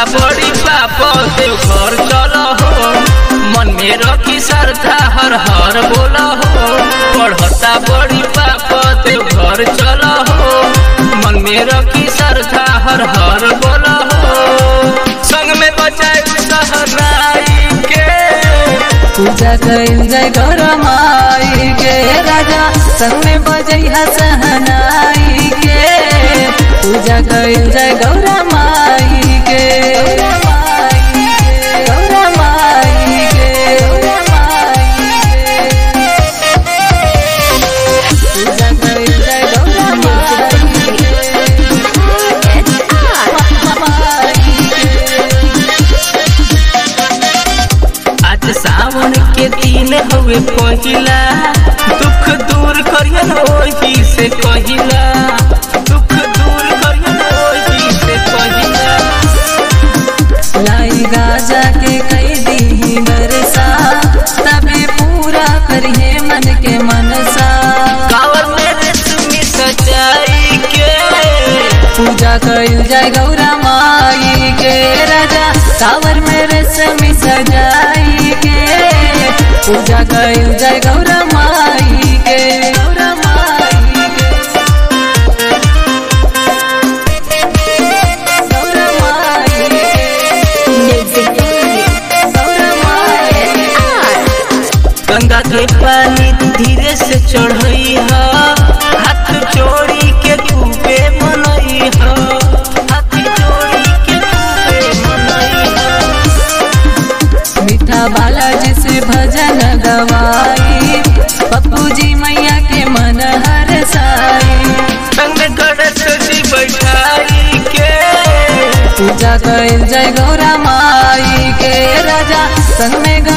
बड़ी पाप देव घर चल हो मन में रखी श्रद्धा हर हर बोल हो पढ़ता बड़ी पाप देव घर चल हो मन में रखी श्रद्धा हर हर बोल हो संग में बचाए सहनाई के पूजा कइल जाय गौर माई के राजा संग में बजैहा सहनाई के पूजा कइल जाय गौर माई के गौर माई के पूजा कइल जाय गौर माई आज सावन के दिन हवे पहिला दुख दूर करियन ओही से कहिला दुख दूर करियन ओही से कहिला लाई गाजा के कई दी बरसा तबे पूरा करिए मन के मनसा कावर में रेशमी सजाई के पूजा कइल जाय गौरा माई के राजा कावर में रेशमी सजाई के पूजा कइल जाय गौरा माई के गौरा माई के गौरा माई के गौरा माई के गंगा के पानी धीरे से चढ़ई ह हाथ जोड़ी के खूबे मनई ह हाथ जोड़ी के खूबे मनई ह मीठा बालाजी से भजन गवाई पप्पू जी मैया के मन हर साई संग गणेश जी बैठाई के पूजा कइल जय गौरा माई के राजा संग में